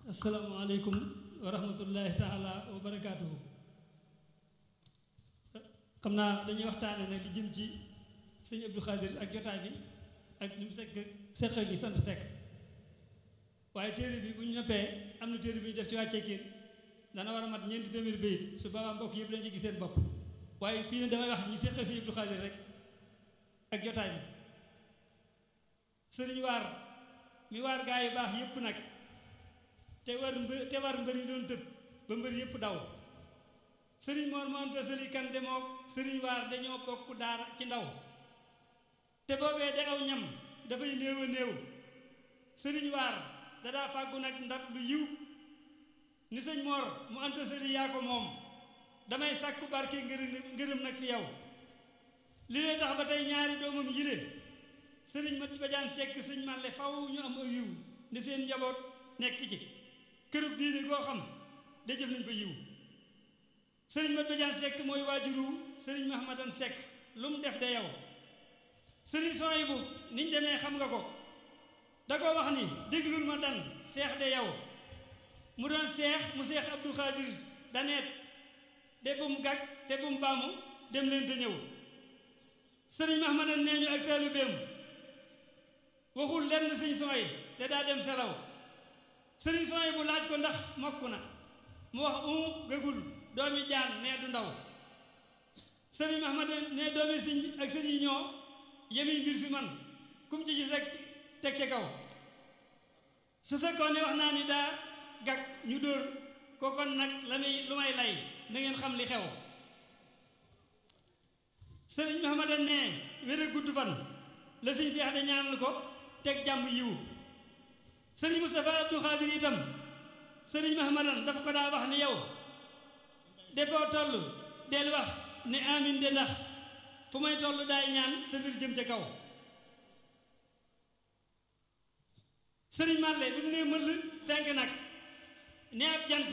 asalaamaaleykum wa rahmatullahi taala wa barakaatuhu xam naa dañuy waxtaane nag li jëm ci sëñ Abdou Khadir ak jotaay bi ak ñu mu sekk sekk gi sant sekk waaye téere bi bu ñu noppee am na téere bi ñu def ci wàccee kiin dana war a mat ñeenti téeméeri bayit su boobaa mbokk yëpp dañ ci gis seen bopp waaye fii ne damay wax ñi sekk sëñ Abdou Khadir rek ak jotaay bi sëriñ waar mi waar gaa yu baax yëpp nag te war mbë te war mbëri doon tëb ba mbër yëpp daw sëriñ moor moonte sëli kan demoo sëriñ waar dañoo bokk daara ci ndaw te boobee de aw ñam dafay néew a néew sëriñ waar dadaa fàggu nag ndab lu yiw ni sëñ moor mu anta sëli yaa ko moom damay sàkku barke ngërëm ngërëm nag fi yow li lay tax ba tey ñaari doomam yile sëriñ ma bajaan sekk sëñ màlle faw ñu am aw yiw ni seen njaboot nekk ci kërug diine goo xam de jëf nañ fa yiw sëriñ mat bajaan sekk mooy waajuru sëriñ mahamadan sekk lu mu def de yow sëriñ sooy bu niñ demee xam nga ko da ko wax ni déglul ma dan seex de yow mu doon seex mu seex abdou xaadir daneet de bum gàgg te bum baamu dem leen te ñëw sëriñ mahamadan nee ñu ak taalibeem waxul lenn sëñ sooy te daa dem selaw sëriñ sooy bu laaj ko ndax mokk na mu wax u gëgul doomi jaan nee du ndaw sëriñ Mahmad ne doomi sëñ ak sëriñ ñoo yemi mbir fi man kum ci gis rek teg ca kaw su fekkoon ne wax naa ni daa gag ñu dóor kookon nag la muy lu may lay na ngeen xam li xew sëriñ Mahmad ne wér a gudd fan la sëñ Seex de ñaanal ko teg jàmm yiwu sëriñ Moustapha Abdou Khadir itam sëriñ Mahamadan dafa ko daa wax ni yow defoo toll del wax ne amin de ndax fu may toll daay ñaan sa mbir jëm ca kaw sëriñ Malle bi mu nee mëll fenk nag ne ab jant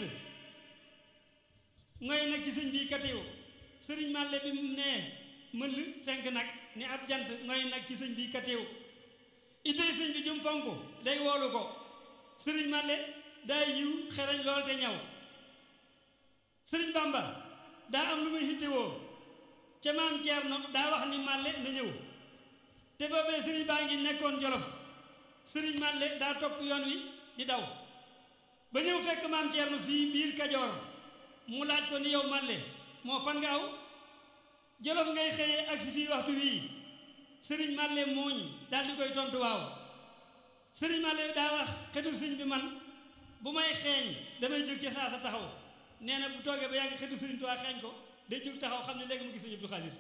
ngoy nag ci sëñ bi katiw sëriñ Malle bi mu nee mëll fenk nag ne ab jant ngoy nag ci sëñ bi katiw itey sëñ bi jum fonk day woolu ko sëriñ Malle daa yiw xereñ lool te ñaw sëriñ Bamba daa am lu muy hittewoo ca maam Ceerno daa wax ni Malle na ñëw te boobee sëriñ baa ngi nekkoon Jolof sëriñ Malle daa topp yoon wi di daw ba ñëw fekk maam Ceerno fii biir Kajoor mu laaj ko ni yow Malle moo fan nga aw Jolof ngay xëyee ak si fii waxtu wii sëriñ Malle mooñ daal di koy tontu waaw sëriñ Malle daa wax xetul sëñ bi man bu may xeeñ damay jóg ca saa sa taxaw nee na bu toogee ba yàgg xetul sëriñ Tuubaa xeeñ ko day jóg taxaw xam ne léegi mu gis sëñ Abdou Khadir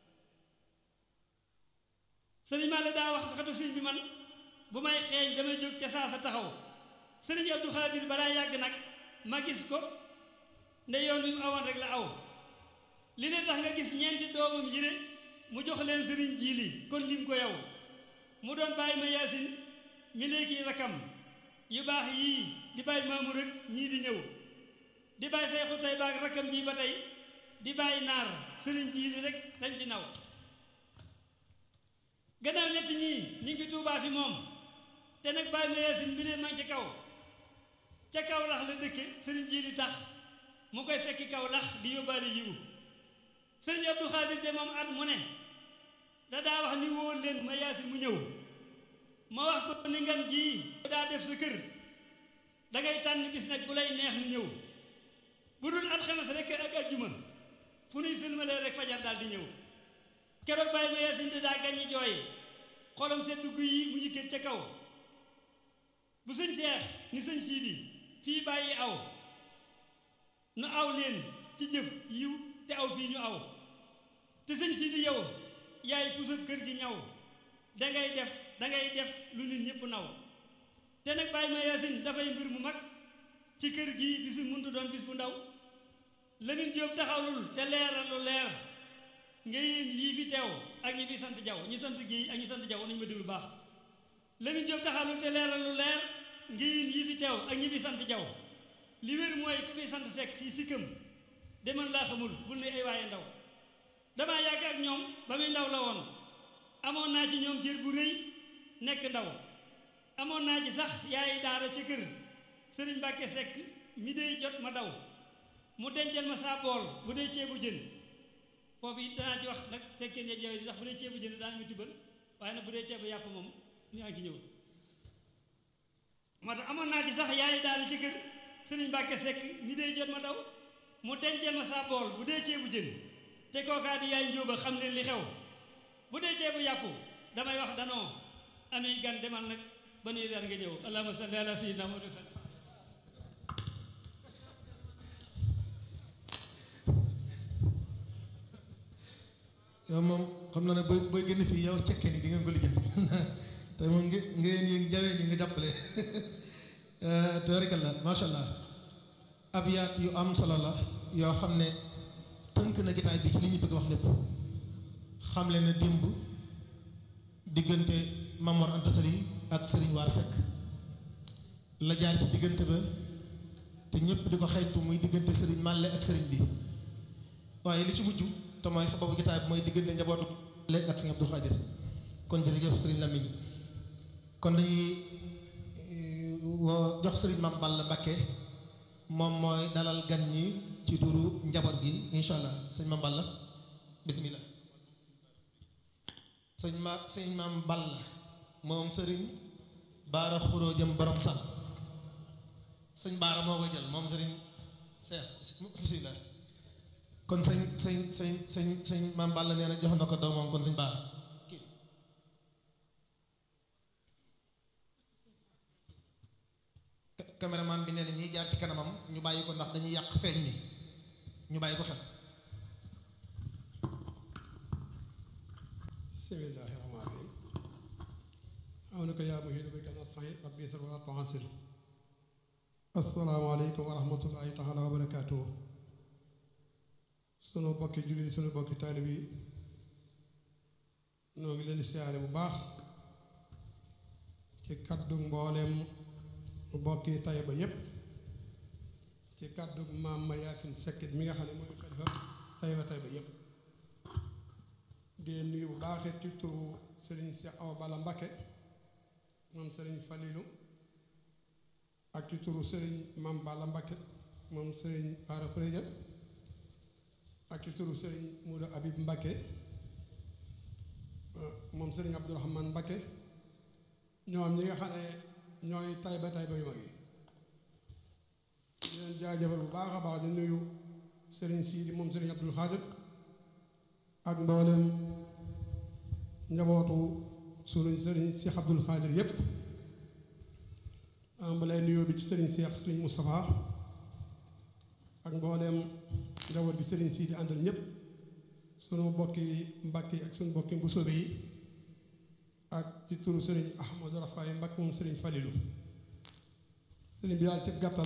sëriñ Malle daa wax xetul sëñ bi man bu may xeeñ damay jóg ca saa sa taxaw sëriñ Abdou Khadir balaa yàgg nag ma gis ko nde yoon wi mu awoon rek la aw li ne tax nga gis ñeenti doomam yire mu jox leen sëriñ jiili kon lim ko yow mu doon bàyyi ma yaasin mi léegi rakam yu baax yii di bàyyi maamu rek ñii di ñëw di bàyyi seexu tey baag rakam ji ba tey di bàyyi naar sëriñ jiili rek lañ di naw gannaaw ñett ñii ñi ngi tuubaa fi moom te nag bàyyi ma yaasin mi leen man ci kaw ca kaw lax la dëkke sëriñ jiili tax mu koy fekki kaw lax di yóbbaale yiwu sëriñ Abdou Khadir de moom at mu ne da daa wax ni wóor leen ma yaasi mu ñëw ma wax ko ni ngan jii daa def sa kër dangay tànn bis nag bu lay neex nu ñëw bu dul alxames rek ak ajjuma fu nuy sëlmalee rek fajar daal di ñëw keroog bàyyi ma yaasin de daa gaññi jooy xolam seen dugg yi mu yëkkat ca kaw bu sëñ seex ni sëñ siidi fii bàyyi aw nu aw leen ci jëf yiw te aw fii ñu aw te sëñ si di yow yaay pusab kër gi ñaw dangay def dangay def lu nit ñëpp naw te nag bàyyi ma yaasin dafay mbir mu mag ci kër gii bisu muntu doon bis bu ndaw Lamin Jóob taxawlul te leeral lu leer nga yéen yii fi teew ak ñi fi sant jaw ñi sant géey ak ñi sant jaw nañu ma déglu baax Lamin Jóob taxawlul te leeral lu leer nga yéen yii fi teew ak ñi fi sant jaw li wér mooy ku fi sant sekk yi sikkam demal laa xamul bul ne ay waaye ndaw damaa yàgg ak ñoom ba muy ndaw la woon amoon naa ci ñoom cër bu rëy nekk ndaw amoon naa ci sax yaay daara ca kër sëriñ Mbàkke Sekk mi dey jot ma daw mu dencal ma saa bool bu dee ceebu jën foofu it danaa ci wax nag sekkee ne jawe di ndax bu dee ceebu jën daana mi tibbal waaye nag bu dee ceebu yàpp moom ñu ngi ci ñëw moo tax amoon naa ci sax yaay daal ci kër sëriñ Mbàkke Sekk mi dey jot ma daw mu dencal ma saa bool bu dee ceebu jën te kookaa di yaay njóoba xam ne li xew bu dee ceebu yàpp damay wax danoo ami gan demal nag ba nuy dar nga ñëw allahumma salli ala sayyidina Muhammad yow moom xam na ne booy booy génn fii yow cekkee ni di ngeen ko lijjanti te moom nge ngeen yi jawee ni nga jàppale tabarikalla macha allah abyaat yu am solo la yoo xam ne tënk na gitaay bi ci li ñu bëgg wax lépp xam leen ne démb diggante Mamor Anta Sali ak Serigne Waar Seck la jaar ci diggante ba te ñëpp di ko xeeñtu muy diggante Serigne Malle ak Serigne bi waaye li ci mujj te mooy sababu gitaay bi mooy diggante njabootu léegi ak Serigne Abdou Khadir kon jërëjëf Serigne Lamine kon dañuy woo jox Serigne Mame Balla Mbacké moom mooy dalal gan ñi ci turu njaboot gi incha allah sëñ Mame Balla bismillah sëñ ma sëñ Mame Balla moom sëriñ Baara Xuroo jëm borom sàll sëñ Baara moo koy jël moom sëriñ Seex bismillah kon sëñ sëñ sëñ sëñ sëñ Mame Balla nee na jox na ko doomam kon sëñ Baara caméraman bi nee na ñiy jaar ci kanamam ñu bàyyi ko ndax dañuy yàq feeñ ni ñu bàyyi ko xel bismillaahi rahmaani rahiim awnaka yaa muhiidu bika nasta'iin rabbi yasir wa tu'assir assalaamu aleykum wa rahmatullaahi taala wa barakaatuhu sunu bokki jullit sunu bokki taalib yi noo ngi leen di siyaare bu baax ci kaddu mbooleem bokki Tayba yépp ci kaddu maam ma Yaasin Sekkit mi nga xam ne mooy xalifa Tayba Tayba yépp di nuyu bu baaxee ci turu Serigne Cheikh Awa Balla Mbacké moom Serigne Falilou ak ci turu Serigne Mame Balla Mbacké moom Serigne Bara Fréja ak ci turu Serigne Mouda Habib Mbacké moom Serigne Abdourahmane Mbacké ñoom ñi nga xam ne ñooy Tayba Tayba yu mag yi di leen jaajëfal bu baax a baax di nuyu Serigne Sidi moom Serigne Abdoul Khadir ak mboolem njabootu sunu Serigne Cheikh Abdoul Khadir yépp am lay nuyoo bi ci Serigne Cheikh Serigne Moustapha ak mboolem njaboot gi Serigne Sidi àndal ñépp sunu bokki Mbàkke ak sunu bokki Mbusoobe yi ak ci turu Serigne Ahmadou Rafaay Mbacké moom Serigne Falilou Serigne bi daal ci gàttal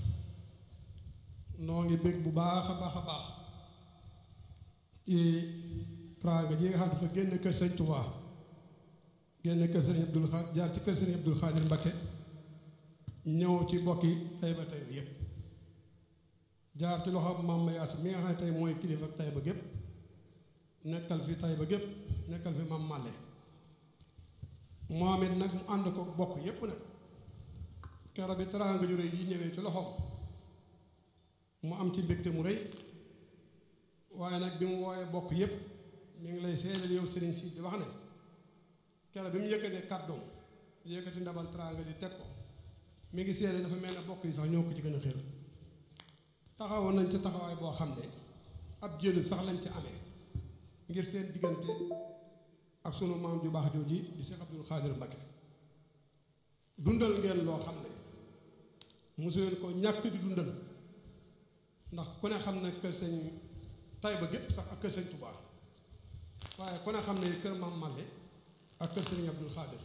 noo ngi bég bu baax a baax a baax ci teraanga ji nga xam dafa génn kër Sëñ Touba génn kër Serigne Abdoul Khadir jaar ci kër Serigne Abdoul Khadir Mbacké ñëw ci bokki Tayba Tayba yépp jaar ci loxo Mame Yaasin mi nga xam ne tey mooy kilifa Tayba gépp nekkal fi Tayba gépp nekkal fi Mame Malle moom it nag mu ànd ko bokk yépp nag keroog bi teraanga ju rëy yi ñëwee ci loxoom mu am ci mbégte mu rëy waaye nag bi mu wooyee bokk yépp mi ngi lay seedal yow sëriñ si di wax ne keroog bi mu yëkkatee kàddoom yëkkati ndabal teraanga di teg ko mi ngi seedal dafa mel ne bokk yi sax ñoo ko ci gën a xér taxawoon nañ ci taxawaay boo xam ne ab jël sax lañ ci amee ngir seen diggante ak sunu maam ju baax jooji di Cheikh Abdoul Khadir Mbacké dundal ngeen loo xam ne mosu leen ko ñàkk di dundal ndax ku ne xam ne kër sëñ Tayba gépp sax ak kër sëñ Touba waaye ku ne xam ne kër maam Malle ak kër sëñ Abdoul Khadir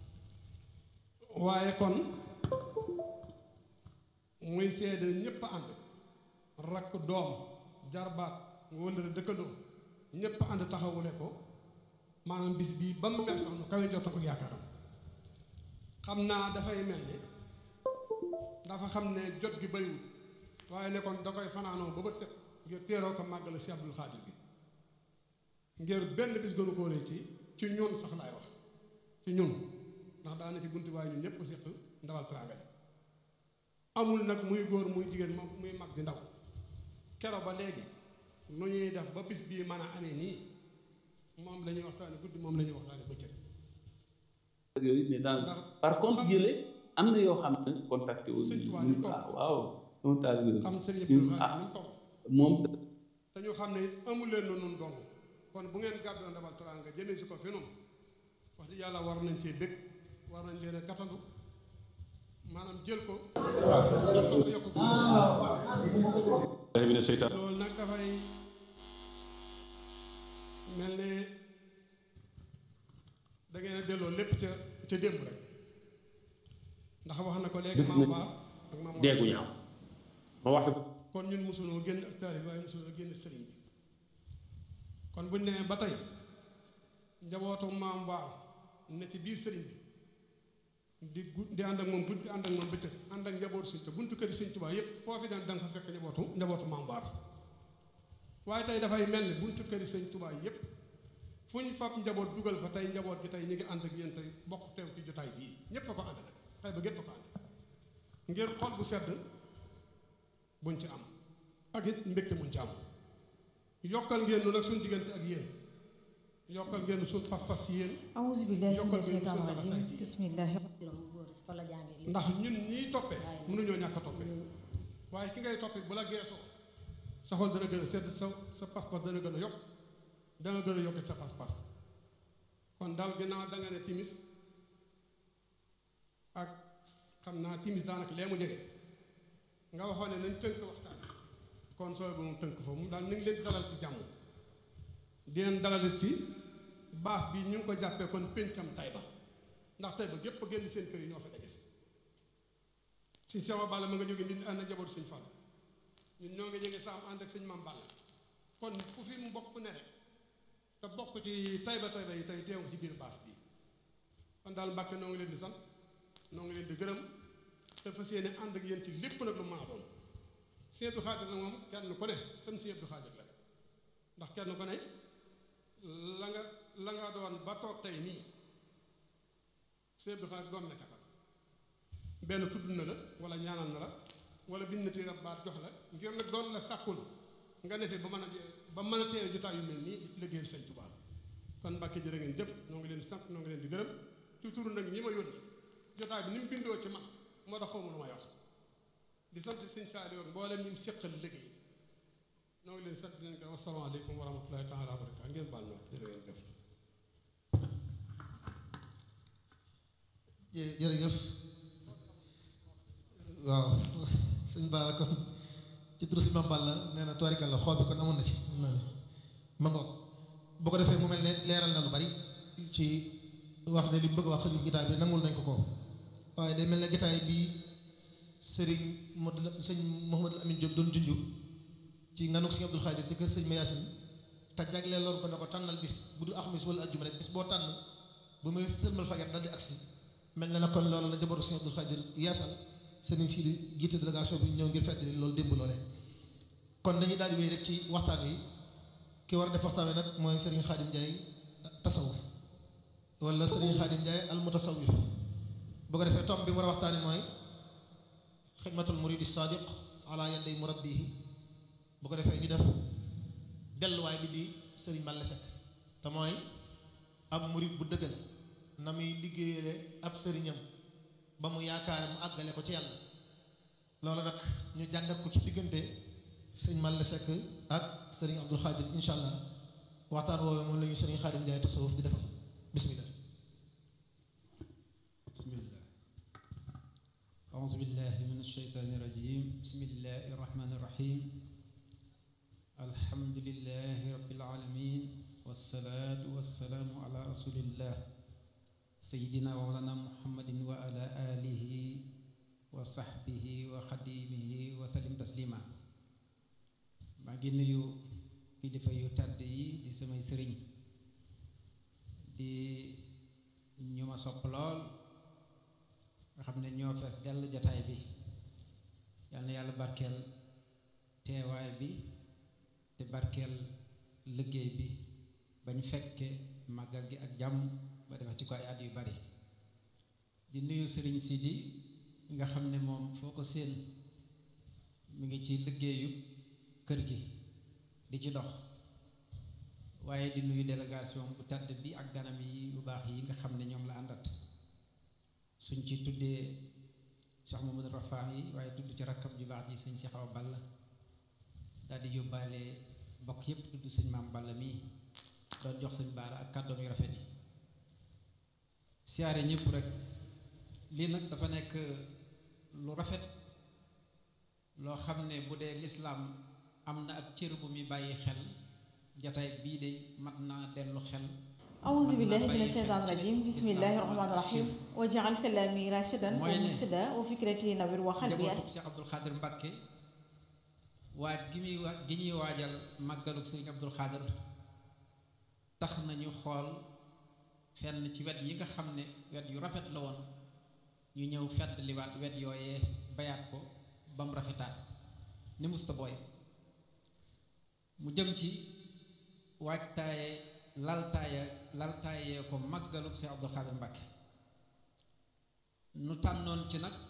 waaye kon muy seede ñépp ànd rakk doom jarbaat wëllëre dëkkandoo ñépp ànd taxawule ko maanaam bis bii ba mu mel sax nu kawe jot ak yaakaaram xam naa dafay mel ni dafa xam ne jot gi bariwul waaye ne kon da koy fanaanoo ba bët set ngir teeroo ko màggale si Abdul Xaadir gi ngir benn bis gënu koo rëy ci ci ñun sax laay wax ci ñun ndax daana ci buntu waaye ñun ñëpp ko séq ndawal teraanga amul nag muy góor muy jigéen moom muy mag di ndaw kero ba léegi nu ñuy def ba bis bii mën a amee nii moom la ñuy waxtaane guddi moom la ñuy waxtaane bëccëg yooyu mais daal ndax par contre yële am na yoo xam ne contacté wu Sëñ Tuubaa ñu toog. ah waaw sama taal bi xam sëriñ ñun Abdou ah Khadre ñu toog moom te ñu xam ne it amul leen noonu dong kon bu ngeen gàddoo ndabal teraanga jëmee si ko fi noonu wax dëgg yàlla war nañ cee bëgg war nañ leen a gàttandu maanaam jël ko yokk ko mina seytaan loolu nag dafay mel ne da ngeen a delloo lépp ca ca démb rek ndax wax na ko léegi Gis maam nañ Ba ak maam deegu ñaaw ma wax ko kon ñun mosunoo génn ak taalib waaye mosunoo génn sëriñ bi kon buñ nee ba tey njabootu maam Ba ne ci biir sëriñ bi di gu di ànd ak moom guddi di ànd ak moom bëccëg ànd ak njabootu sëñ te buntu kër sëñ Tuubaa yépp foofu daan da nga fa fekk njabootu njabootu maam Ba waaye tey dafay mel ni buntu kër sëñ Tuubaa yépp fu ñu fab njaboot dugal fa tey njaboot gi tey ñu ngi ànd ak yéen tey bokk teew ci jotaay bii ñépp a ko ànd nag tey ba gépp a ko ànd ngir xol bu sedd buñ ci am ak it mbégte muñ ci am yokkal ngeen nu nag suñ diggante ak yéen yokkal ngeen suñ pas-pas ci yéen awuzu billahi yokkal mina ngeen seytaani suñ rajim laxasaay ci yéen bismillahi fa la jàngee ndax ñun ñiy toppee mënuñoo ñàkk a toppee waaye ki ngay toppee bu la geesoo sa xol dana gën a sedd sa sa pas-pas dana gën a yokk danga gën a yokk sa pas-pas kon daal ginnaaw da nga ne timis ak xam naa timis daanaka lee mu jege nga waxoon ne nañ tënk waxtaan kon sooy bu mu tënk foofu mu daal nañ leen dalal ci jàmm di leen dalalit ci baas bi ñu ngi ko jàppee kon péncam Tayba ndax Tayba gépp génn seen kër yi ñoo fa daje si si Sewa Balla ma nga jóge ndi ànd ak jaboot sëñ Fall ñun ñoo ngi jóge saam ànd ak sëñ Mam Balla kon fu fi mu bokk ne rek te bokk ci Tayba Tayba yi tey teew ci biir baas bi kon daal Mbàkke noo ngi leen di sant noo ngi leen di gërëm te fas yéene ànd ak yéen ci lépp nag lu maa doon Sëñ Abdou Khadre nag moom kenn ku ne sam Sëñ Abdou Khadre la ndax kenn ku ne la nga la nga doon ba toog tey nii Sëñ Abdou Khadre doon na ca kan benn tudd na la wala ñaanal na la wala bind na ci baat jox la ngir nag doon la sàkkul nga ne fi ba mën a ba mën a teewe jotaay yu mel nii di ci liggéeyal Sëñ Tuubaa kon Mbàkke jërë ngeen jëf noo ngi leen di sant noo ngi leen di gërëm ci turu nag ñi ma yónni jotaay bi ni mu bindoo ci man moo tax xawma lu may wax di sant sëñ Saaliw ak mboolem ñi mu séqal liggéey noo ngi leen di sant di leen gërëm asalaamaaleykum wa rahmatulahi taala wa barakaatu ngeen baal ma jërë ngeen jëf jë- jërëjëf waaw sëñ Ba kon ci turu si Mame Balla nee na tubaarikàlla xool bi kon amoon na ci mën naa ne ma ngoog boo ko defee mu mel ne leeral na lu bari ci wax ne li mu bëgg a wax li gitaay bi nangul nañ ko ko waaye day mel ne gitaay bi sëriñ Modou sëñ Mouhamadou Amine Diop doon junju ci nganuk sëñ Abdou Khadir ci kër sëñ Mayasin te jagleel loolu ko ne ko tànnal bis bu dul alxamis wala ajjuma rek bis boo tànn bu muy sëlmal fajar dal di agsi mel na ne kon loolu la jabaru sëñ Abdou Khadir yaasal sëriñ Sidi jiite délégation bi ñëw ngir fedd loolu démb loolee kon dañuy daal di wéy rek ci waxtaan wi ki war a def waxtaan wi nag mooy sëriñ Xaadim Njaay tasawuf wala sëriñ Xaadim Njaay al mutasawif bu ko defee tom bi mu war a waxtaani mooy xidmatul muridi sadiq ala yaday murabbihi bu ko defee ñu def delluwaay bi di sëriñ Balla Seck te mooy ab murid bu dëggal na muy liggéeyale ab sëriñam ba mu yaakaare mu àggale ko ci yàlla loolu nag ñu jàngat ko ci diggante sëriñ Balla Seck ak sëriñ Abdul Xaadir insha allah waxtaan woowee moom la ñu sëriñ Xaadim Njaay tasawuf di defal bismillah bismillah أعوذ بالله من الشيطان الرجيم بسم الله الرحمن الرحيم الحمد لله رب العالمين والصلاة والسلام على رسول الله سيدنا ومولانا محمد وعلى آله وصحبه وخديمه وسلم تسليما maa ngi nuyu kilifa yu tàdd yi di samay sëriñ di ñu ma sopp lool nga xam ne ñoo fees dell jataay bi yal na yàlla barkeel teewaay bi te barkeel liggéey bi bañ fekke màggal gi ak jàmm ba defa ci ko ay at yu bari di nuyu sëriñ Sidi nga xam ne moom foo ko séen mi ngi ci liggéeyu kër gi di ci dox waaye di nuyu délégation bu tedd bi ak ganam yi bu baax yi nga xam ne ñoom la àndat suñ ci tuddee Cheikh Mamadou Rafaa yi waaye tudd ci rakkam ju baax ji sëñ Cheikh Awa Balla daal di yóbbaale bokk yépp tudd sëñ maam Balla mii doon jox sëñ Baara ak kàddoom yu rafet yi siyaare ñëpp rek lii nag dafa nekk lu rafet loo xam ne bu dee lislaam am na ak cër bu muy bàyyi xel jataay bii de mat naa dellu xel أعوذ بالله من الشيطان الرجيم بسم الله الرحمن الرحيم واجعل كلامي راشدا ومرشدا وفكرتي نوير وقلبي njabootu Cheikh Abdoul Khadir Mbacke waaj gi muy wa gi ñuy waajal màggaluk sëriñ Abdoul Khadir tax nañu xool fenn ci wet yi nga xam ne wet yu rafet la woon ñu ñëw fedd liwaat wet yooyee bayaat ko ba mu rafetaat ni musta booy mu jëm ci waajtaaye laltaaye laltaayee ko màggaluk Cheikh Abdoul Khadir Mbacke nu tànnoon ci nag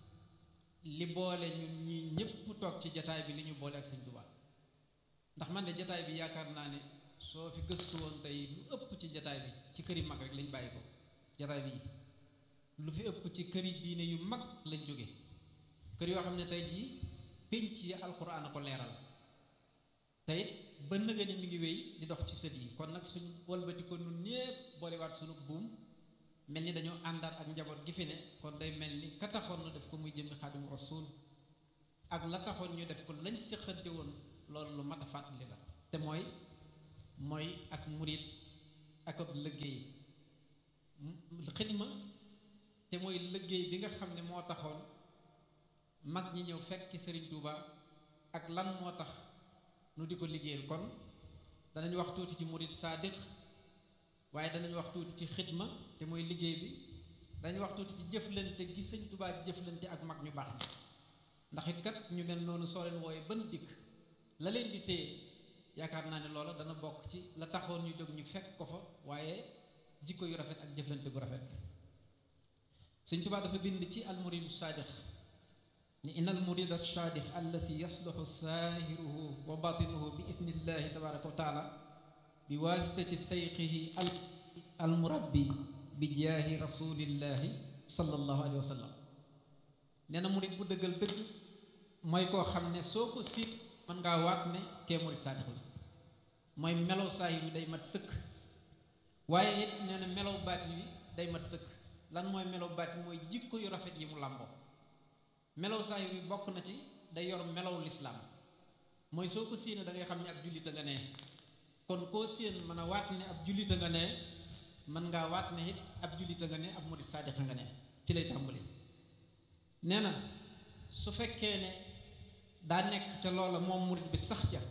li boole ñun ñii ñépp toog ci jataay bi li ñu boole ak sëñ Tuubaa ndax man de jataay bi yaakaar naa ne soo fi gëstu woon tey lu ëpp ci jataay bi ci kër yi mag rek lañ bàyyi ko jataay bi lu fi ëpp ci kër yi diine yu mag lañ jóge kër yoo xam ne tey jii pénc yi alxuraan a ko leeral tey ba nëga ni mi ngi wéy di dox ci sët yi kon nag suñ walbati ko nun ñépp boolewaat sunu buum mel ni dañoo àndaat ak njaboot gi fi ne kon day mel ni ka taxoon nu def ko muy jëmmi xaadimu rasuul ak la taxoon ñu def ko lañ séqante woon loolu lu mat a fàttali la te mooy mooy ak murit ak ab liggéey xidma te mooy liggéey bi nga xam ne moo taxoon mag ñi ñëw fekki Sëriñ Tuuba ak lan moo tax nu di ko liggéeyal kon danañ wax tuuti ci murit saadiq waaye danañ wax tuuti ci xidma te mooy liggéey bi dañu wax tuuti ci jëflante gi sëñ Tuubaa di jëflante ak mag ñu baax ñi ndax it kat ñu mel noonu soo leen wooye ban dikk la leen di téye yaakaar naa ne loola dana bokk ci la taxoon ñu jóg ñu fekk ko fa waaye jikko yu rafet ak jëflante gu rafet sëñ Tuubaa dafa bind ci almuridu saadix ni inna almurida saadix allasi yasluxu saahiruhu wa batinuhu bi isnillahi tabaraka wa taala bi waasitati sayqihi al almurabbi bi jaahi rasulillahi sallallahu alayhi wa sallam nee na murit bu dëggal dëgg mooy koo xam ne soo ko siit mën ngaa waat ne kee murit saadix la mooy melow saahir wi day mat sëkk waaye it nee na melow baatin wi day mat sëkk lan mooy melow baatin mooy jikko yu rafet yi mu làmboo melow saahir wi bokk na ci day yor melow lislaam mooy soo ko séenee da ngay xam ne ab jullita nga ne kon koo séen mën a waat ne ab jullita nga ne mën ngaa waat ne it ab jullita nga ne ab murit saadiqa nga ne ci lay tàmbali nee na su fekkee ne daa nekk ca loola moom murit bi sax ca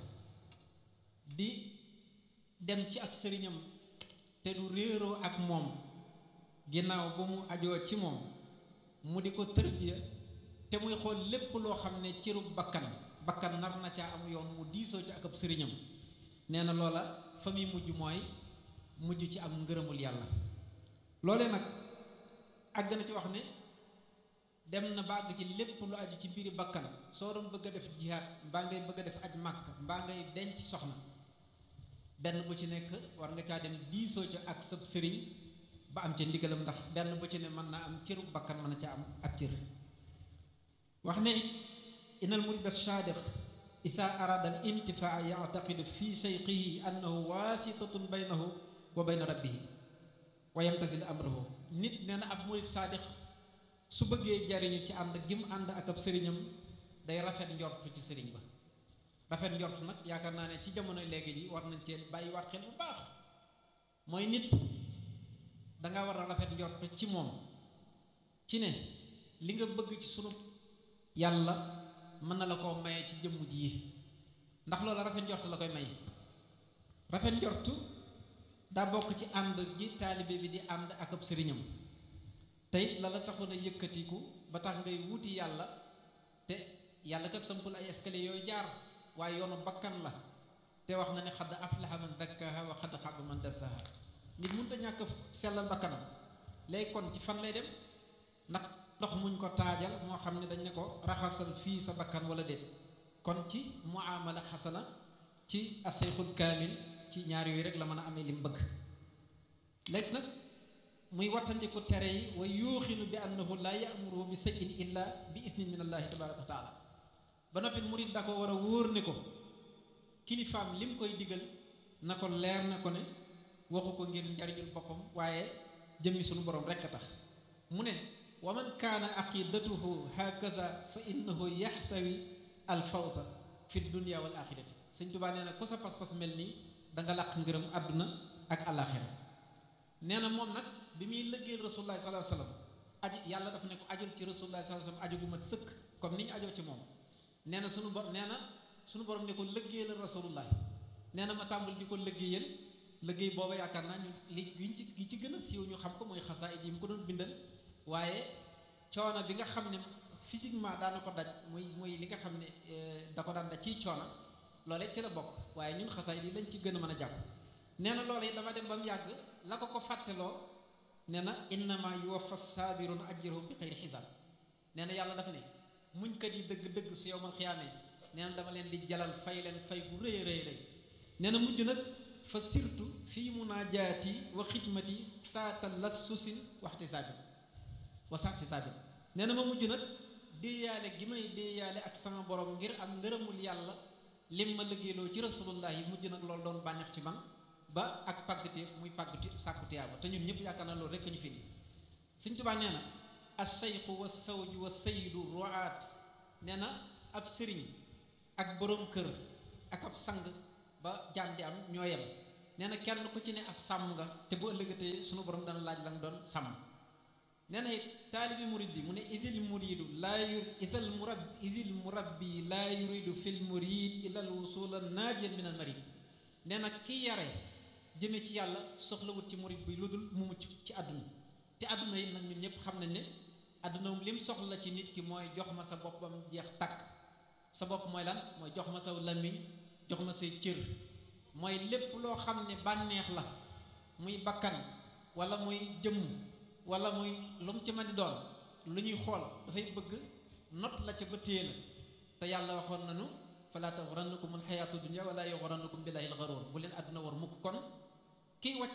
di dem ci ab sëriñam te du réeroo ak moom ginnaaw ba mu ajoo ci moom mu di ko tërbiya te muy xool lépp loo xam ne cërub bakkan bakkan nar na caa am yoon mu diisoo ci ak ab sëriñam nee na loola fa muy mujj mooy mujj ci am ngërëmul yàlla loolee nag àgg na ci wax ne dem na ba àgg ci lépp lu aju ci mbiri bakkan soo doon bëgg a def jihaad mbaa ngay bëgg a def aj màkk mbaa ngay denc soxna benn bu ci nekk war nga caa dem diisoo ca ak sab sëriñ ba am ca ndigalam ndax benn bu ci ne mën naa am cëru bakkan mën na ca am ab cër wax ne inal murid as-sadiq isa arada al intifaa yactaqidu fi sheyqihi annahu waasitatun baynahu wa bayna rabbihi wa yamtasil amrahu nit nee na ab murid saadiq su bëggee jariñu ci ànd gi mu ànd ak ab sëriñam day rafet njortu ci sëriñ ba rafet njort nag yaakaar naa ne ci jamono léegi ji war nañ cee bàyyi waat xel bu baax mooy nit danga war a rafet njort ci moom ci ne li nga bëgg ci sunu yàlla mën na la koo maye ci jëmm ji yi ndax loolu rafet njort la koy may rafet njortu daa bokk ci ànd gi taalibe bi di ànd ak ab sëriñam tey la la taxoon a yëkkatiku ba tax ngay wuti yàlla te yàlla kat sampul ay escalier yooyu jaar waaye yoonu bakkan la te wax na ne xadd aflaha man dakkaha wa xadd xaba man dassaha nit mënut a ñàkk sellal bakkanam léegi kon ci fan lay dem ndax ndox muñ ko taajal moo xam ne dañ ne ko raxasal fii sa bakkan wala déet kon ci muamala xasana ci asayxul kaamil ci ñaar yooyu rek la mën a amee li mu bëgg léegi nag muy wattandiku tere yi wa yuuxinu bi annahu laa yamuruhu bi shay'in illa bi isnin min allahi tabaraka wa taala ba noppi murit da ko war a wóor ne ko kilifaam lim koy digal na ko leer na ko ne waxu ko ngir njariñul boppam waaye jëmmi sunu borom rekk a tax mu ne wa man kaana aqidatuhu hakada fa innahu yaxtawi al fawza fi dunia wal axirati sëñ Tuubaa nee na ku sa pas-pas mel nii da nga làq ngërëm àdduna ak alaxira nee na moom nag bi muy lëggeel rasulullah sallallahu alayhi wasallam aju yàlla dafa ne ko ajul ci rasulullah sallallahu alayhi wasallam aju gu mat sëkk comme ni ñu ajoo ci moom nee na sunu bor nee na sunu borom ne ko lëggéeyal rasulullah nee na ma tàmbali di ko lëggéeyal lëggéey booba yaakaar naa ñu li giñ ci gi ci gën a siiw ñu xam ko mooy xasaayid yi mu ko doon bindal waaye coono bi nga xam ne physiquement daana ko daj muy muy li nga xam ne da ko daan daj ciy coono loolee ci la bokk waaye ñun xasaayid yi lañ ci gën a mën a jàpp nee na loolu yi dama dem ba mu yàgg la ko ko fàtteloo nee na innama yuwaffa saabiruna ajrahum bi xayri xisaab nee na yàlla dafa ne muñkat yi dëgg-dëgg su yowmal xiyaamee nee na dama leen di jalal fay leen fay bu rëy rëy rëy nee na mujj nag fa sirtu fii munaajaati wa xidmati saata lassusin waxti saabin wa saati saabin nee na ma mujj nag déeyaale gi may déeyaale ak sama borom ngir am ngërëmul yàlla lim ma liggéeyloo ci rasulullah yi mujj nag loolu doon bànneex ci man ba ak pàggateef muy pàggati sàkku tiyaaba te ñun ñëpp yaakaar na loolu rekk ñu fi nii Sëñ Tuubaa nee na asayqu wa sawju wa sayyidu ruaat nee na ab sëriñ ak boroom kër ak ab sang ba jaam di am ñoo yem nee na kenn ku ci ne ab sàmm nga te bu ëllëgatee sunu borom dana laaj la nga doon sàmm nee na it taalibi murid bi mu ne idil muridu laa yur isal murab idil murabbi laa yuridu fil murid ilal wusula naajiyan min al marid nee na ki yare jëme ci yàlla soxlawut ci murid bi lu dul mu mucc ci àdduna te àdduna yi nag ñun ñëpp xam nañ ne àdduna lim soxla ci nit ki mooy jox ma sa boppam jeex takk sa bopp mooy lan mooy jox ma sa làmmiñ jox ma say cër mooy lépp loo xam ne bànneex la muy bakkan wala muy jëmm wala muy lu mu ci mën di doon lu ñuy xool dafay bëgg not la ca ba téye la te yàlla waxoon nañu falaa taxurannakum alxayaatu dunya wala yaxurannakum billahi alxaruur bu leen àdduna war mukk kon kiy wàcc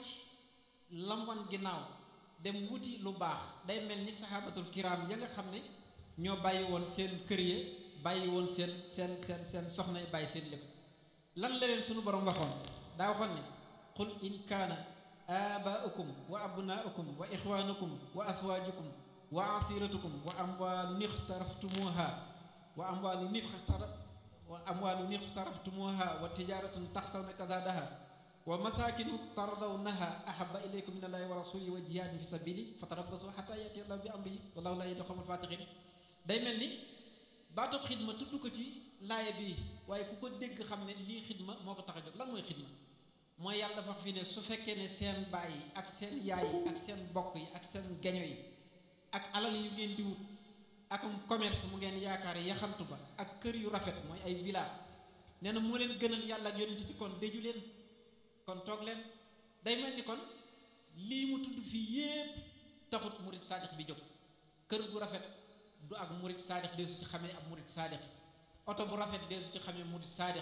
lam wan ginnaaw dem wuti lu baax day mel ni saxaabatul kiraam ya nga xam ne ñoo bàyyi woon seen kër ya bàyyi woon seen seen seen seen soxna yi bàyyi seen lépp lan la leen suñu borom waxoon daa waxoon ne qul in kaana abaaukum wa abnaukum wa ixwaanukum wa aswaajukum wa asiratukum wa amwaalun ixtaraftumuha wa amwaalun ixtara wa amwaalun ixtaraftumuha wa tijaratun taxsawna kasaadaha wa masaakinu tardawnaha ahaba ilaykum min allahi wa rasulihi wa jihaadin fi sabili fatarabbasu xata yati allahu bi amrihi wallahu laa yahdi xawmal faatixin day mel ni baatub xidma tudd ko ci laaya bi waaye ku ko dégg xam ne lii xidma moo ko tax a jóg lan mooy xidma mooy yàlla dafa wax fii ne su fekkee ne seen baay yi ak seen yaay yi ak seen bokk yi ak seen geño yi ak alal yu ngeen di wut akum commerce mu ngeen yaakaar yaxantu ba ak kër yu rafet mooy ay villa nee na moo leen gënal yàlla ak yonent bi kon déju leen kon toog leen day mel ni kon lii mu tudd fii yépp taxut murit saadix bi jóg kër gu rafet du ak murit saadix deesu ci xamee ab murit saadix oto bu rafet deesu ci xamee murit saadix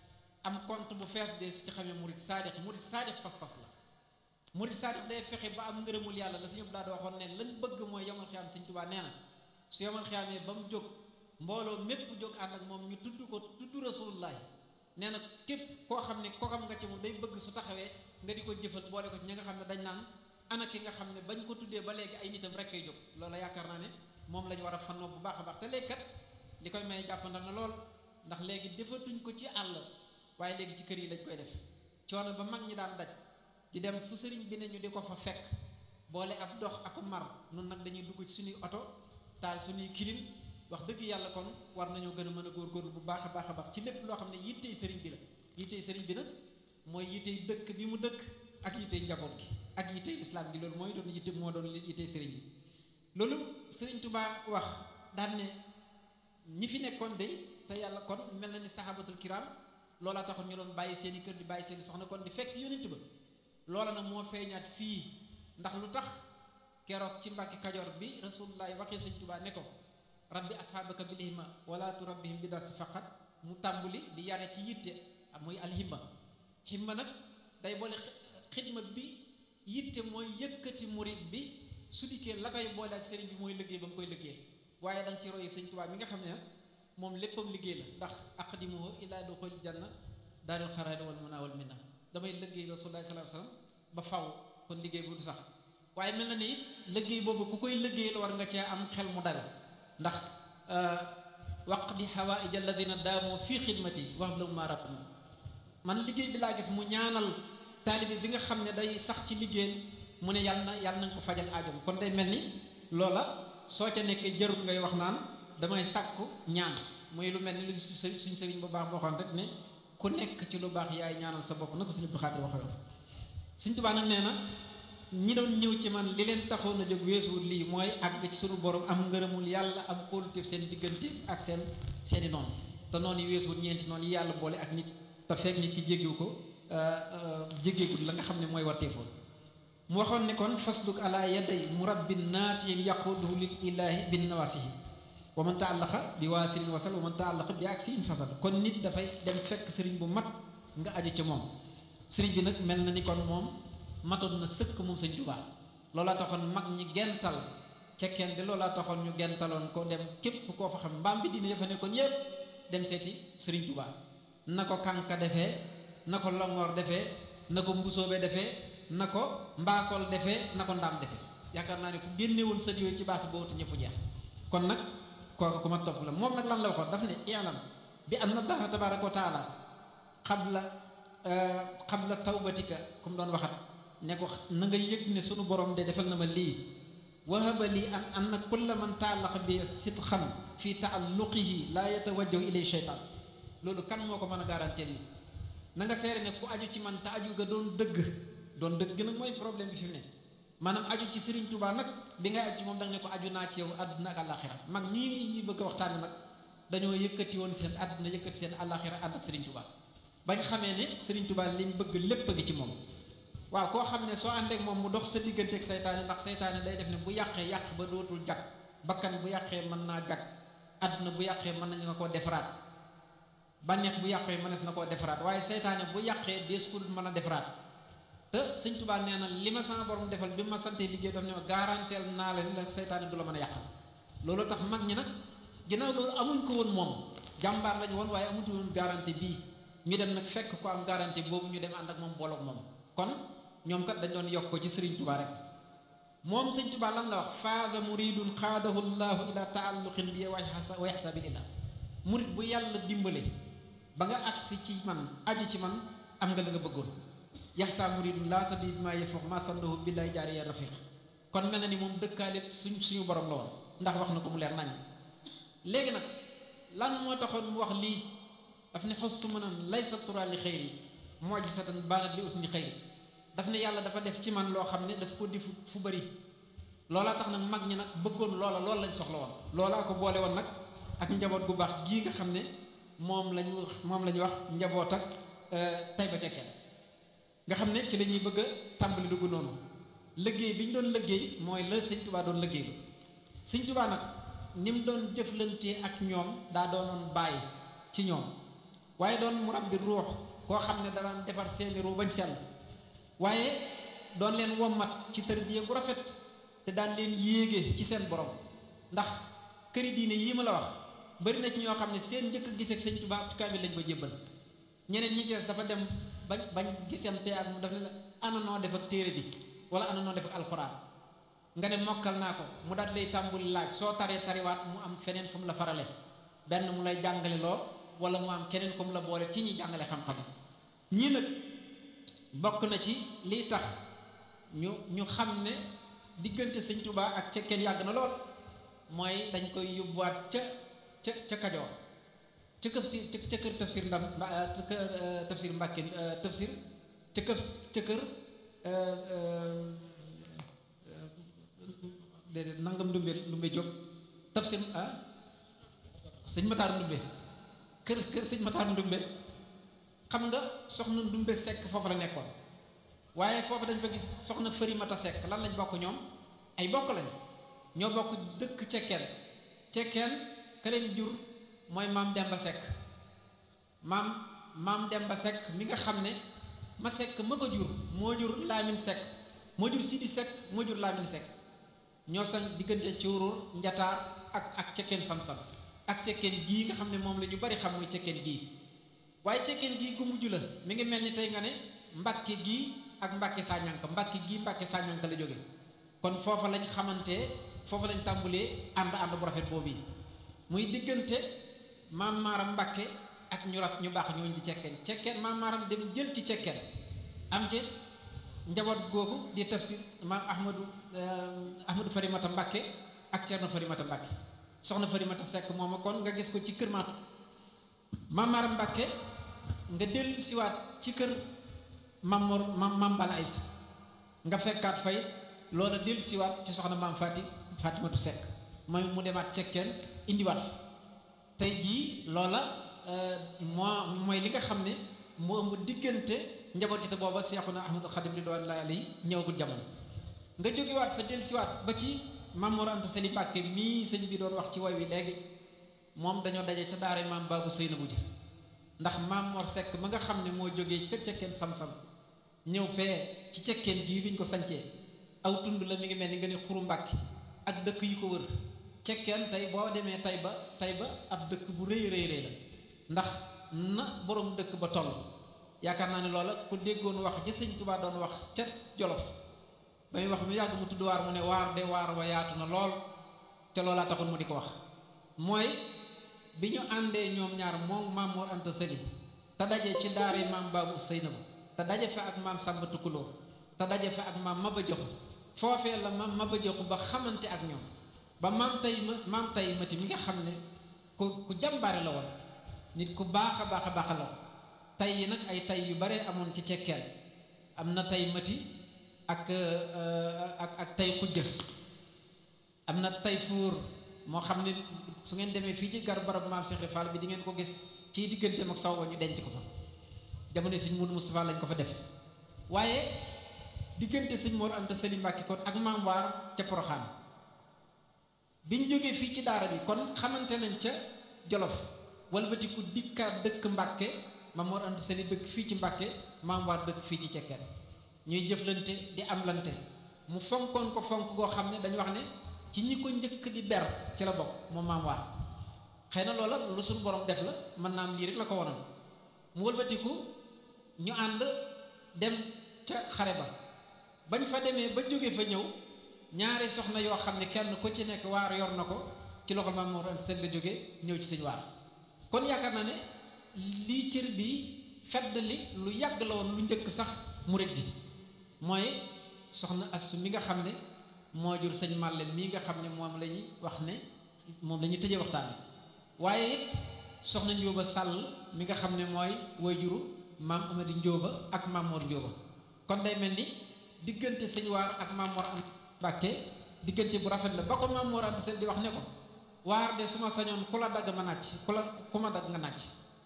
am compte bu fees deesu ci xamee murit saadix murit saadix pas-pas la murit saadix day fexe ba am ngërëmul yàlla la suñu daal di waxoon ne lañ bëgg mooy yomal xiyaam Sëñ Tuubaa nee na su yomal xiyaamee ba mu jóg mbooloo mépp jóg ànd ak moom ñu tudd ko tudd rasulullahi nee na képp koo xam ne kokam nga ci moom day bëgg su taxawee nga di ko jëfal boole ko ci ñi nga xam ne dañ naan ana ki nga xam ne bañ ko tuddee ba léegi ay nitam rek kay jóg loolu yaakaar naa ne moom la ñu war a fannoo bu baax a baax te léegi kat li koy may jàppandal na lool ndax léegi defatuñ ko ci àll waaye léegi ci kër yi lañ koy def coono ba mag ñi daan daj di dem fu sëriñ bi ne ñu di ko fa fekk boole ab dox ak mar nun nag dañuy dugg ci suñuy oto taal suñuy kilim wax dëgg yàlla kon war nañoo gën a mën a góorgóorlu bu baax a baax a baax ci lépp loo xam ne yittey sëriñ bi la yittey sëriñ bi nag mooy yittey dëkk bi mu dëkk ak yittey njaboot gi ak yittey islam gi loolu mooy doon yitte moo doon yittey sëriñ bi loolu sëriñ Tuubaa wax daan ne ñi fi nekkoon de te yàlla kon mel na ni saxaabatul kiram loolaa taxoon ñu doon bàyyi seeni kër di bàyyi seeni soxna kon di fekk yonent ba loola nag moo feeñaat fii ndax lu tax keroog ci mbàkki kajoor bi rasulullah waxee sëñ Tuubaa ne ko rabbi asxaabaka bil himma wala turabbihim bi darsi faqat mu tàmbuli di yare ci yitte muy alhimma himma nag day boole xidma bi yitte mooy yëkkati murit bi su dikkee la koy boole ak sëriñ bi mooy liggéey ba mu koy liggéey waaye da nga ci royi sëñ Tuubaa mi nga xam ne moom léppam liggéey la ndax aqdimuhu ilaa duxul janna daarul xaraari wal munaa wal minna damay liggéey rasulullah sallallahu alayhi wasallam ba faw kon liggéey bu du sax waaye mel na ni liggéey boobu ku koy liggéey la war nga cee am xel mu dal ndax waqdi hawaïja alladina daamoo fii xidmati wax la ma rab man liggéey bi laa gis mu ñaanal taalibe bi nga xam ne day sax ci liggéey mu ne yàlla na yàlla na nga ko fajal aajom kon day mel ni loola soo ca nekkee jarul ngay wax naan damay sàkku ñaan muy lu mel ni luñ suñ sëriñ bu baax boo xam rek ne ku nekk ci lu baax yaay ñaanal sa bopp na ko sëriñ Abdou Khadre waxee Sëriñ Tuubaa nag nee na ñi doon ñëw ci man li leen taxoon a jóg weesuwul lii mooy àgg ci sunu borom am ngërëmul yàlla am kóoluteef seen diggante ak seen seeni noonu te noonu yi weesuwul ñeenti noonu yi yàlla boole ak nit te fekk nit ki jéggiwu ko jéggeegul la nga xam ne mooy warteefoon mu waxoon ne kon fasluk ala yaday murabbin naasihin yaquduhu lil ilahi bin nawasihi wa man taallaqa bi waasirin wasal wa man taallaqa bi aksi in fasal kon nit dafay dem fekk sëriñ bu mat nga aju ca moom sëriñ bi nag mel na ni kon moom matoon na sëkk moom sëñ Tuubaa loolaa taxoon mag ñi gental cekkeen de loolaa taxoon ñu gentaloon ko dem képp koo fa xam mbaam bi dina yëfa nekkoon yépp dem seeti sëriñ Tuubaa na ko kànka defee na ko longoor defee na ko mbusoobe defee na ko mbaakool defee na ko ndaam defee yaakaar naa ne ku génnewoon sët yooyu ci baas boobu te ñëpp jeex kon nag kooku ku ma topp la moom nag lan la waxoon daf ne i'lam bi anna Allaha tabaaraka wa taala qabla qabla tawbatika ku mu doon waxat ne ko na nga yëg ne sunu borom de defal na ma lii wahaba lii an anna kulla man taallaqa bi sidqan fi taalluqihi laa yatawajjahu ilay sheytaan loolu kan moo ko mën a garanteel ni na nga seere ne ku aju ci man te aju ga doon dëgg doon dëgg nag mooy problème bi fi mu ne maanaam aju ci Serigne Touba nag bi ngay aju ci moom da nga ne ko aju naa ci yow àdduna ak àllaaxira mag ñii ñuy bëgg a waxtaane nag dañoo yëkkati woon seen àdduna yëkkati seen àllaaxira ànd ak Serigne Touba bañ xamee ne Serigne Touba li mu bëgg lépp a ngi ci moom waaw koo xam ne soo àndeek moom mu dox sa digganteeg saytaane ndax saytaane day def ne bu yàqee yàq ba dootul jag bakkan bu yàqee mën naa jag àdduna bu yàqee mën nañu na koo defaraat bànneex bu yàqee mënees na koo defaraat waaye saytaane bu yàqee dees ko mën a defaraat te sëñ Tuubaa nee na li ma sama borom defal bi ma santee liggéey daf ne ma garanteel naa la ni la saytaane du la mën a yàqal loolu tax mag ñi nag ginnaaw loolu amuñ ko woon moom jàmbaar lañu woon waaye amuñu woon garantie bii ñu dem nag fekk ko am garantie boobu ñu dem ànd ak moom booloog moom kon ñoom kat dañ doon yokk ko ci sëriñ Tuubaa rek moom sëñ Tuubaa lan la wax faada muridun xaadahu llahu ila taalluqin bi wa yaxsabilillah murid bu yàlla dimbale ba nga agsi ci man aju ci man am nga la nga bëggoon yaxsa muridun laa sabi bi maa yefox ma sallahu billahi jaari ya rafiq kon mel na ni moom dëkkaale suñ suñu borom la woon ndax wax na ko mu leer nañ léegi nag lan moo taxoon mu wax lii daf ne xos su mënan laysa tura li xëyri moo ji satan baanat li usni xëyri daf ne yàlla dafa def ci man loo xam ne daf ko di fu bari loolaa tax nag mag ñi nag bëggoon loola loolu lañ soxla woon loolaa ko boole woon nag ak njaboot gu baax gii nga xam ne moom lañu wax moom la ñu wax njaboot ak tay ba cekkeen nga xam ne ci la ñuy bëgg a tàmbali dugg noonu liggéey bi ñu doon liggéey mooy la sëñ tubaa doon liggéey sëñ tubaa nag ni mu doon jëflantee ak ñoom daa doonoon bàyyi ci ñoom waaye doon mu rabbi ruux koo xam ne daan defar seeni ruu bañ sell waaye doon leen wommat ci tërbiya gu rafet te daan leen yéege ci seen borom ndax këri diine yii ma la wax bari na ci ñoo xam ne seen njëkk a gis ak sëñ Tuubaa kaamil lañ ko jébbal ñeneen ñi cees dafa dem bañ bañ gisante ak mu daf ne la ana noo def ak téere bi wala ana noo def ak alxuraan nga ne mokkal naa ko mu daal lay tàmbuli laaj soo taree tariwaat mu am feneen fu mu la farale benn mu lay jàngale loo wala mu am keneen ko mu la boole ci ñi jàngale xam-xam ñii nag bokk na ci lii tax ñu ñu xam ne diggante sëñ Tuubaa ak cekkeen yàgg na lool mooy dañ koy yóbbuwaat ca ca ca Kajoor ca këf si ca kër tafsir ndam kër tafsir Mbàkke tafsir ca këf ca kër déedéet nangam ndumbe ndumbe Jóob tafsir ah sëñ Mataar ndumbe kër kër sëñ Mataar ndumbe xam nga soxna ndumbe sekk foofu la nekkoon waaye foofu dañ fa gis soxna fëri mata sekk lan lañ bokk ñoom ay bokk lañ ñoo bokk dëkk cekkeen cekkeen ka leen jur mooy maam Demba Seck maam maam Demba Seck mi nga xam ne ma Seck ma ko jur moo jur Lamine Seck moo jur Sidi Seck moo jur Lamine Seck ñoo sañ diggante cuurur njataar ak ak cekkeen sam-sam ak cekkeen gii nga xam ne moom la ñu bari xam muy cekkeen gii waaye cekkeen gii gu mujj la mi ngi mel ni tey nga ne mbàkke gii ak mbàkke saañanka mbàkke gii mbàkke saañanka la jóge kon foofa lañ xamante foofa lañ tàmbulee ànd ànd bu rafet boobu muy diggante maam maaram mbàkke ak ñu raf ñu baax ñooñu di cekkeen cekkeen maam maaram dem jël ci cekkeen am ci njaboot googu di tafsir maam ahmadu ahmadu farimata mbàkke ak ceerno farimata mbàkke soxna farimata sekk mooma kon nga gis ko ci kër maam maam maaram mbàkke nga dellu siwaat ci kër mamor mam mam bala aysa nga fekkaat fay loola dellu siwaat ci soxna maam fati fatimatu sekk mooy mu demaat cekkeen indiwaat fa tey jii loola moo mooy li nga xam ne moo ëmb diggante njaboot gi te booba seexuna ahmadul xadim ridwanullahi alayhi ñëwagul jamono nga jógewaat fa dellu siwaat ba ci Mamoor Anta Sali Mbàkke mii sëñ bi doon wax ci way wi léegi moom dañoo daje ca daara maam baabu Seynabu ji ndax maam Mor Seck ma nga xam ne moo jógee ca cekkeen sam-sam ñëw fee ci cekkeen gii biñ ko sancee aw tund la mi ngi mel ni nga ne xuru mbàkki ak dëkk yu ko wër cekkeen tey boo demee tay ba tay ba ab dëkk bu rëy rëy rëy la ndax na borom dëkk ba toll yaakaar naa ne loola ku déggoon wax ja sëñ Tuubaa doon wax ca Jolof ba muy wax mu yàgg mu tudd waar mu ne waar de waar wa yaatu na lool te loolaa taxoon mu di ko wax mooy bi ñu àndee ñoom ñaar moom maam Mor Anta Sali te daje ci daara maam Baabu Seynabu te daje fa ak maam Sàmba Tukulóor te daje fa ak maam Maba Jaxu foofee la maam Maba Jaxu ba xamante ak ñoom ba maam tay ma maam tay mati mi nga xam ne ku ku jàmbaare la woon nit ku baax a baax a baax la woon tay yi nag ay tay yu bare amoon ci cekkeel am na tay mati ak ak ak tay xujja am na tay fuur moo xam ne su ngeen demee fii ci gar barab maam Cheikh Fall bi di ngeen ko gis ci digganteem ak saw ba ñu denc ko fa jamono sëñ Mourou Moustapha lañ ko fa def waaye diggante sëñ Mor Anta Sali Mbàkke kon ak maam waar ca Poroxaan bi ñu jógee fii ci daara bi kon xamante nañ ca Jolof walbatiku dikkaat dëkk Mbàkke maam Mor Anta Sali dëkk fii ci Mbàkke maam waar dëkk fii ci cekkeen ñuy jëflante di amlante mu fonkoon ko fonk goo xam ne dañu wax ne ci ñi ko njëkk di ber ci la bokk moom maam waar xëy na loola lu suñu borom def la mën naa am lii rek la ko wonoon mu wëlbatiku ñu ànd dem ca xare ba bañ fa demee ba jóge fa ñëw ñaari soxna yoo xam ne kenn ku ci nekk waar yor na ko ci loxol maam Mor Anta Sali la jóge ñëw ci sëñ waar kon yaakaar naa ne lii cër bi fedd li lu yàgg la woon lu njëkk sax murit gi mooy soxna Assu mi nga xam ne moo jur sëñ Màlle mii nga xam ne moom la ñuy wax ne moom la ñuy tëjee waxtaan bi waaye it soxna Njóoba Sàll mi nga xam ne mooy woy juru maam Amadi Njóoba ak maam Mor Njóoba kon day mel ni diggante sëñ waar ak maam Mor Anta Mbàkke diggante bu rafet la ba ko maam Mor Anta Sali di wax ne ko waar de su ma sañoon ku la dagg ma nàcc ku la ku ma dagg nga nàcc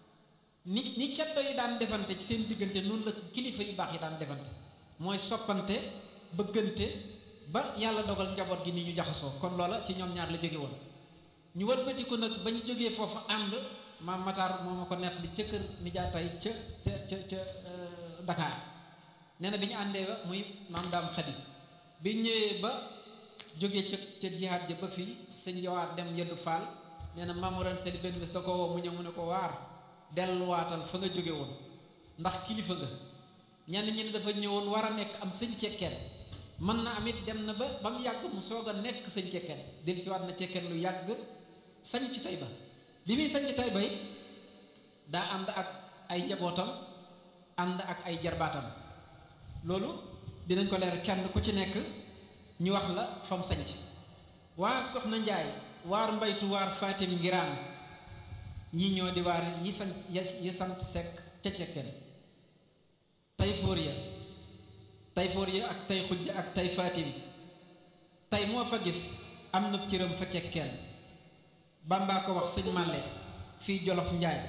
ni ni ceddo yi daan defante ci seen diggante noonu la kilifa yu baax yi daan defante mooy soppante bëggante ba yàlla dogal njaboot gi ni ñu jaxasoo kon loola ci ñoom ñaar la jóge woon ñu wëlbatiku nag ba ñu jógee foofu ànd maam Matar moo ma ko nett li ca kër nijaay tay ca ca ca ca Dakar nee na bi ñu àndee ba muy maam daam xadi bi ñëwee ba jógee ca ca jihaat ja ba fii sëñ jawaar dem yeddu faal nee na maam Mor Anta Sali benn bés da ko woo mu ñëw mu ne ko waar delluwaatal fa nga jóge woon ndax kilifa nga ñenn ñi ne dafa ñëwoon war a nekk am sëñ cekkeen mën na am it dem na ba ba mu yàgg mu soog a nekk sëñ cekkeen dellusiwaat na cekkeen lu yàgg sañ ci Tayba bi muy sañ ci Tayba it daa ànd ak ay njabootam ànd ak ay jarbaatam loolu dinañ ko leer kenn ku ci nekk ñu wax la fam sañc waa soxna njaay waar mbaytu waar fatim ngiraan ñii ñoo di waar yi sant yi sant sekk ca cekkeen tay fóor ya tay fóor ya ak tay xujj ak tay fatim tay moo fa gis am na cëram fa cekkeen bàmbaa ko wax sëñ màlle fii jolof njaay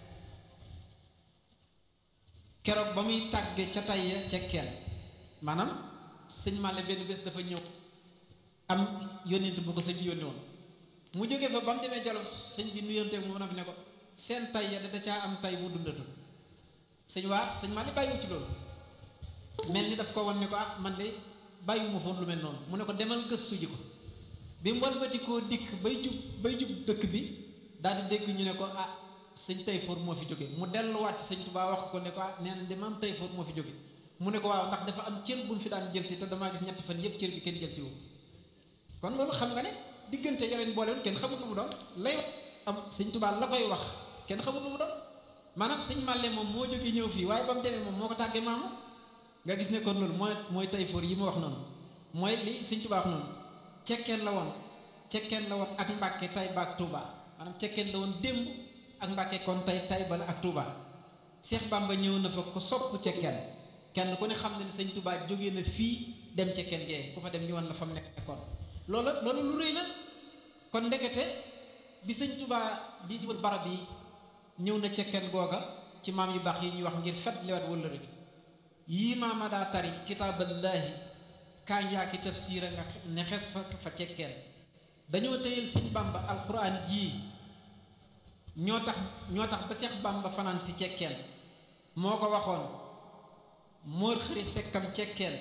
keroog ba muy tàgge ca tay ya cekkeen maanaam sëñ màlle benn bés dafa ñëw am yónnent bu ko sëñ bi yónni woon mu jógee fa ba mu demee Jolof sëñ bi nuyonteeg moom nag ne ko seen tay ya da caa am tay bu dundatul sëñ waa sëñ maa li bàyyiwu ci loolu mel ni daf ko wan ne ko ah man de bàyyiwuma foon lu mel noonu mu ne ko demal gëstu ji ko bi mu walbati koo dikk bay jub bay jub dëkk bi daal di dégg ñu ne ko ah sëñ Tayfoor moo fi jóge mu delluwaat ci sëñ Tuubaa wax ko ne ko ah nee na de maam Tayfoor moo fi jóge mu ne ko waaw ndax dafa am cër bu mu fi daan jël si te damaa gis ñetti fan yëpp cër bi kenn jël si wu kon loolu xam nga ne diggante yaleen boolewul kenn xamul lu mu doon lay am sëñ Tuubaa la koy wax kenn xamul lu mu doon maanaam sëñ Màlle moom moo jógee ñëw fii waaye ba mu demee moom moo ko tàggee maamu nga gis ne kon loolu mooy mooy Tayfoor yi ma wax noonu mooy li sëñ Tuubaa wax noonu cekkeen la woon cekkeen la woon ak Mbàkke tay ba ak Touba maanaam cekkeen la woon démb ak Mbàkke kon tey tay ba la ak Touba Seex Bàmba ñëw na fa ko sopp cekkeen kenn ku ne xam ne ni sëñ Touba jógee na fii dem cekkeen gee ku fa dem ñu wan la fa mu nekkoon loolu loolu lu rëy la kon ndekete bi sëñ Touba di di wër barab yi ñëw na cekkeen googa ci maam yu baax yi ñuy wax ngir fet liwaat wala rek yii maama daa tari kitaaballaahi kaañ yaa ki tafsiira nga ne xes fa fa cekkeen dañoo tëyal sëñ bamba alxuraan jii ñoo tax ñoo tax ba seex bamba fanaan si cekkeen moo ko waxoon moor xëri sekkam cekkeen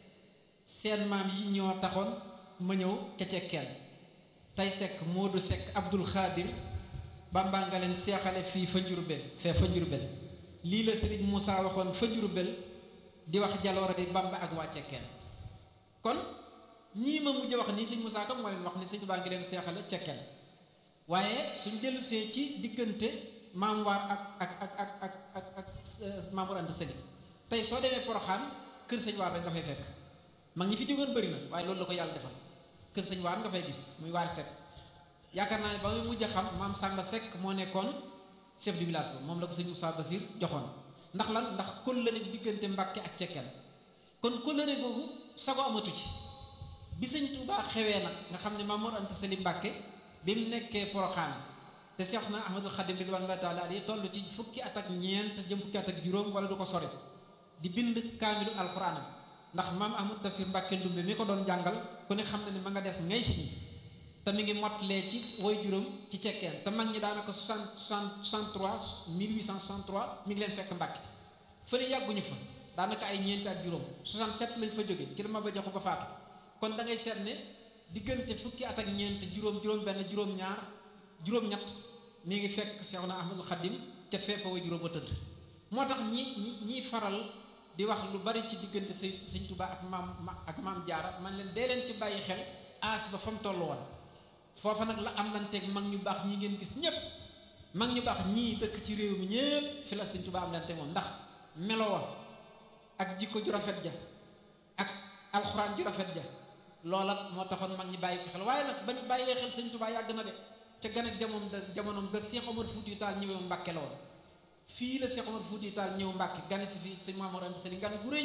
seen maam yi ñoo taxoon ma ñëw ca cekkeen tey sekk moodu sekk abdul xaadir bamba nga leen seexale fii fa njurbel fee fa njurbel lii la sëriñ Moussa waxoon fa njurbel di wax jaloore di bamba ak waa cekkeen kon ñii ma mujj wax nii sëñ Moussa Ka moo leen wax ni sëñ baa ngi leen seexale cekkeen waaye suñ dellusee ci diggante maam waar ak ak ak ak ak ak ak maam Mor Anta Sali tey soo demee Poroxaan kër sëñ waar rek nga fay fekk mag ñi fi jógoon bëri na waaye loolu la ko yàlla defal kër sëñ waar nga fay gis muy waar Seck yaakaar naa ne ba muy mujj a xam maam Samba Seck moo nekkoon chef du village ba moom la ko sëñ Moussa Basir joxoon ndax lan ndax kóllëre diggante Mbàkke ak cekkeen kon kóllëre googu sago amatu ci bi sëñ Tuubaa xewee nag nga xam ne Maam Mor Anta Sali Mbàkke bi mu nekkee Poroxaan te Seex na Ahmadul Xadim ridwanullaahi taala alayhi toll ci fukki at ak ñeent jëm fukki at ak juróom wala du ko sori di bind kaamilu alxuraanam ndax maam Ahmad Tafsir Mbàkke Ndumbe mi ko doon jàngal ku ne xam na ne ma nga des ngay si te mi ngi motlee ci woy juróom ci cekkeen te mag ñi daanaka 60 63 1863 mi ngi leen fekk Mbàkke fële yàgguñu fa daanaka ay ñeenti at juróom 67 lañ fa jóge ci la ma ba joxu ba faatu kon da ngay seet ne diggante fukki at ak ñeent juróom juróom benn juróom ñaar juróom ñett mi ngi fekk Seexuna Ahmadul Xadim ca feefa wa juróom a tëdd moo tax ñi ñi ñiy faral di wax lu bari ci diggante sëñ sëñ Tuubaa ak maam ak maam Jaara man leen dee leen ci bàyyi xel aas ba fa mu toll woon foofa nag la am lanteeg mag ñu baax ñi ngeen gis ñépp mag ñu baax ñii dëkk ci réew mi ñépp fi la sëñ Tuubaa am lante moom ndax melowa ak jikko ju rafet ja ak alxuraan ju rafet ja loola moo taxoon mag ñi bàyyi ko xel waaye nag bañ bàyyee xel sëñ Tuubaa yàgg na de ca gan ak jamono jamonoom ga Seex Omar Fuuti Taal ñëwee Mbàkke la woon fii la Seex Omar Fuuti Taal ñëw Mbàkke gane si fii sëñ Maam Mor Anta Sali gan gu rëy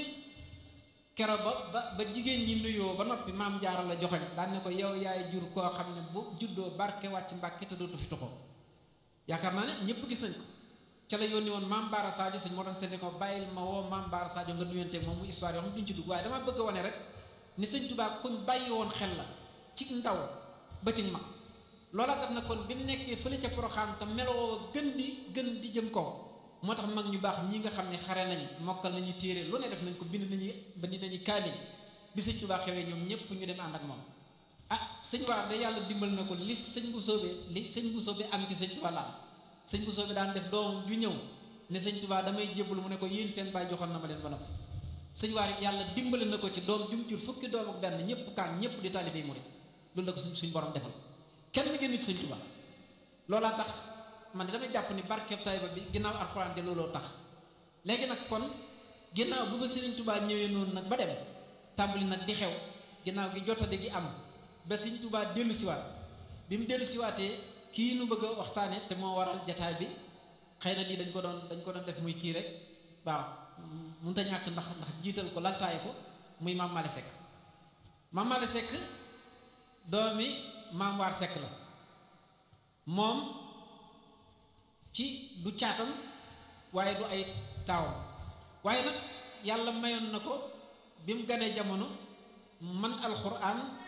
kero ba ba ba jigéen ñi nuyoo ba noppi maam Jaara la joxoñ daan ne ko yow yaay jur koo xam ne bu juddoo barke wàcc Mbàkke te dootu fi toxoo yaakaar naa ne ñëpp gis nañ ko ca la yónni woon maam Baara Sadio sëñ moo doon seetlu ko bàyyil ma woo maam Baara Sadio nga nuyanteeg moom mu histoire yoo xam duñ ci dugg waaye dama bëgg a wane rek ni sëñ Tuubaa kuñ bàyyi woon xel la ci ndaw ba ci mag loola tax na kon bi mu nekkee fële ca Poroxaan te meloo gën di gën di jëm kaw moo tax mag ñu baax ñi nga xam ne xare nañu mokkal nañu téere lu ne def nañ ko bind nañu bind nañu kaamil bi sëñ Tuubaa xewee ñoom ñëpp ñu dem ànd ak moom ah sëñ waar de yàlla dimbal na ko li sëñ bu soobee li sëñ bu soobee am ci sëñ Tuubaa la am sëñ bu soobee daan def doom ju ñëw ne sëñ Tuubaa damay jébbalu mu ne ko yéen seen baay joxoon na ma leen ba noppi sëñ waar yàlla dimbali na ko ci doom jum jur fukki doom ak benn ñëpp kaan ñëpp di taalifay murid loolu la ko suñ suñ borom defal kenn ngeen nit sëñ Tuubaa loolaa tax man damay jàpp ni barkeeb Tayba bi ginnaaw alxuraan de looloo tax léegi nag kon ginnaaw bu fa sëriñ Tuubaa ñëwee noonu nag ba dem tàmbali nag di xew ginnaaw gi jotade gi am ba sëriñ Tuubaa dellu siwaat bi mu dellu siwaatee kii nu bëgg a waxtaane te moo waral jataay bi xëy na lii dañ ko doon dañ ko doon def muy kii rek waaw mënut a ñàkk ndax ndax jiital ko laltaay ko muy maam Malick Seck maam Malick Seck doomi maam Waar Seck la moom ci du caatam waaye du ay taawam waaye nag yàlla mayoon na ko bi mu ganee jamono man alxuraan